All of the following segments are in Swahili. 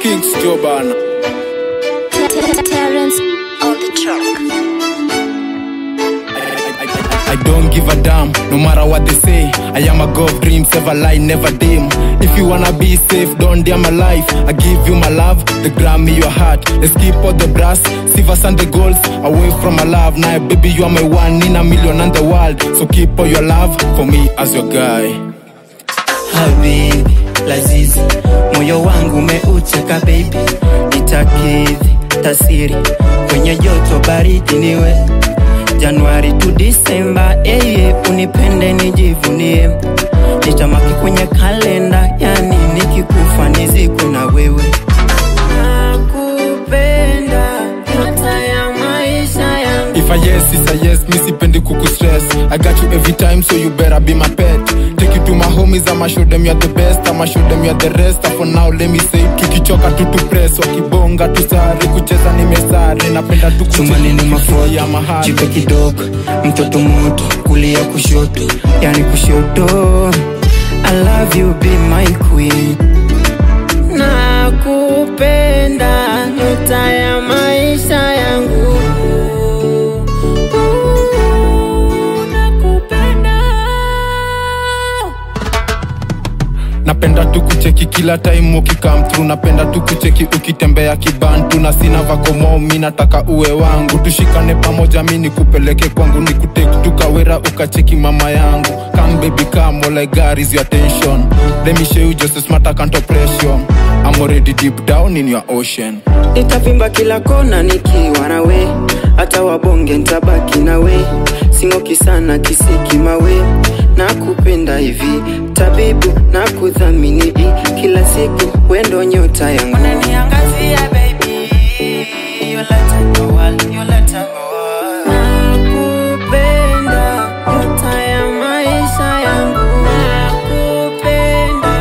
Kings Jobana. Terrence on the track. I don't give a damn, no matter what they say. I am a god of dreams, ever lie, never dim. If you wanna be safe, don't dare my life. I give you my love, the Grammy, your heart. Let's keep all the brass, silvers and the golds away from my love. Now, baby, you are my one in a million and the world. So keep all your love for me as your guy. habibi lazizi moyo wangu umeuteka baby nitakidhi tasiri kwenye joto baridi niwe januari tu disemba eye unipende nijivunie nitamaki kwenye kalenda yani nikikufa nizikwe na wewe nakupenda nyota ya maisha yangu If I yes, it's a yes, me sipendi kuku stress. I got you every time, so you better be my pet. Take you to my homies, I'ma show them you're the best. I'ma show them you're the rest. And for now, let me say, tukichoka tu tu press, wakibonga tu sare, kucheza nimesare, napenda tu chumani ni mafoto ya mahali. jipe kidogo mtoto moto kulia kushoto yani kushoto I love you be my queen nakupenda nyota ya maisha yangu nakupenda napenda tu kucheki kila time ukikam through napenda tu kucheki ukitembea kibantu na sina vakomo mi nataka uwe wangu tushikane pamoja mi nikupeleke kwangu nikuteki tukawera ukacheki mama yangu come baby come all I got is your attention let me show you just a smart account oppression I'm already deep down in your ocean nitavimba kila kona nikiwa nawe hata wabonge ntabaki nawe singoki sana kisiki mawe na kupenda hivi tabibu na kudhamini i kila siku wendo nyota yangu unaniangazia baby yoleta ngowal yoleta ngowal nakupenda nyota ya maisha yangu nakupenda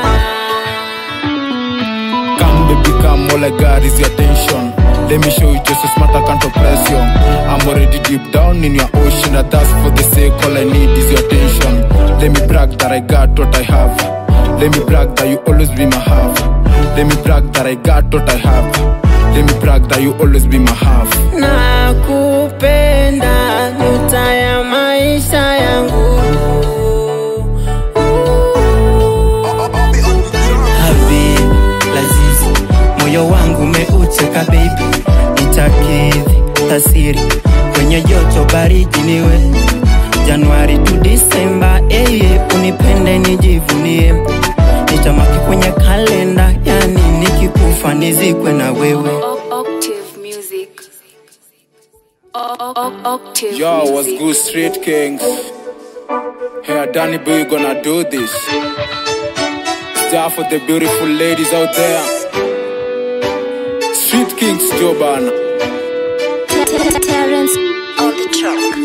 Come baby come all I got is your attention Let me show you just a smart account oppression I'm already deep down in your ocean And that's for the sake all I need is your attention Let me brag that I got what I have Let me brag that you always be my half Let me brag that I got what I have Let me brag that you always be my half nakupenda nyota ya maisha yangu habibi lazizi moyo wangu umeuteka baby nitakidhi tasiri kwenye joto baridi niwe januari tu disemba eye unipende nijivunie nitamaki kwenye kalenda yani nikikufa nizikwe na wewe O- Octave music. O- o- o- Octave Yo, what's music. good street kings Hey Danny boy you gonna do this Star for the beautiful ladies out there Street kings Jobana Terrence on the track.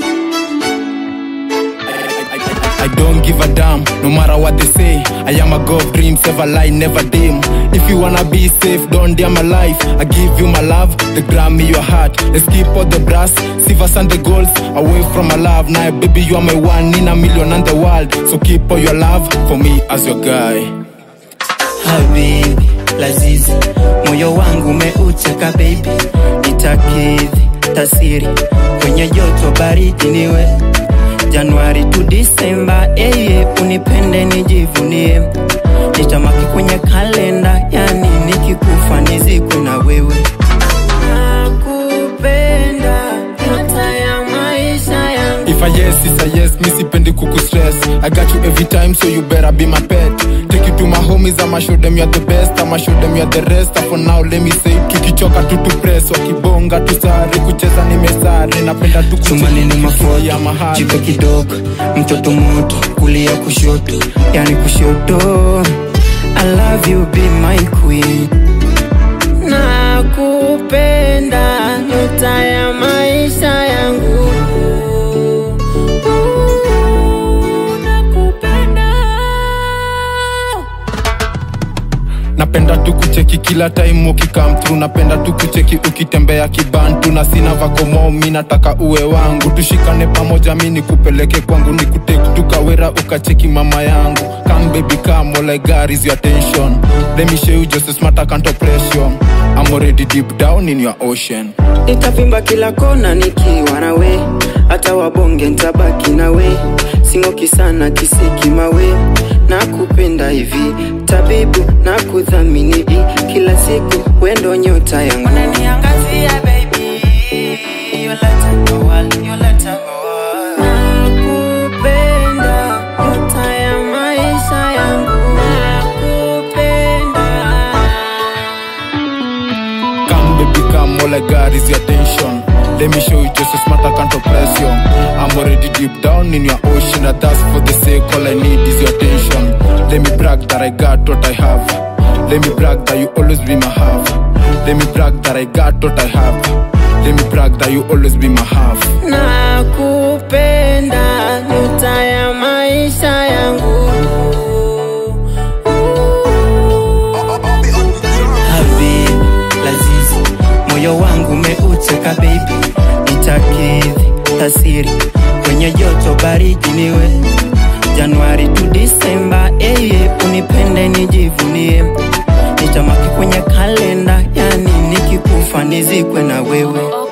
I don't give a damn, no matter what they say. I am a god of dreams, ever lie, never dim. If you wanna be safe, don't dare my life. I give you my love, the Grammy, your heart. Let's keep all the brass, silvers and the golds away from my love. Now, baby, you are my one in a million and the world. So keep all your love for me as your guy. habibi lazizi moyo wangu umeuteka baby nitakidhi tasiri kwenye joto baridi niwe januari tu disemba eye unipende nijivunie nitamaki kwenye kalenda yani nikikufa nizikwe na wewe nakupenda nyota ya maisha yangu If I yes, it's a yes, me sipendi kuku stress. I got you every time, so you better be my pet. Take you to my homies, I'ma show them you're the best. I'ma show them you're the rest. And for now, let me say, tukichoka tu tu press, wakibonga tu sare, kucheza nimesare, napenda tu chumani ni mafoto ya mahali. jipe kidogo mtoto moto kulia kushoto yani kushoto I love you be my queen nakupenda nyota ya maisha yangu nakupenda napenda tu kucheki kila time ukikam through napenda tu kucheki ukitembea kibantu na sina vakomo mi nataka uwe wangu tushikane pamoja mi nikupeleke kwangu nikuteki tukawera ukacheki mama yangu come baby come all I got is your attention let me show you just a smart I can't oppression I'm already deep down in your ocean nitavimba kila kona nikiwa nawe hata wabonge ntabaki nawe singoki sana kisiki mawe na kupenda hivi tabibu na kudhamini i kila siku wendo nyota yangu unaniangazia baby you let go all you let go nakupenda nyota ya maisha yangu nakupenda Come baby come all I got is your attention Let me show you just a smart I can't oppress you I'm already deep down in your ocean And that's for the sake all I need is your attention Let me brag that I got what I have Let me brag that you always be my half Let me brag that I got what I have Let me brag that you always be my half nakupenda nyota ya maisha yangu Habib Laziz, moyo wangu umeuteka baby, nitakidhi tasiri kwenye joto baridi niwe Januari tu Disemba, eye unipende nijivunie, nitamaki kwenye kalenda, yani nikikufa nizikwe na wewe.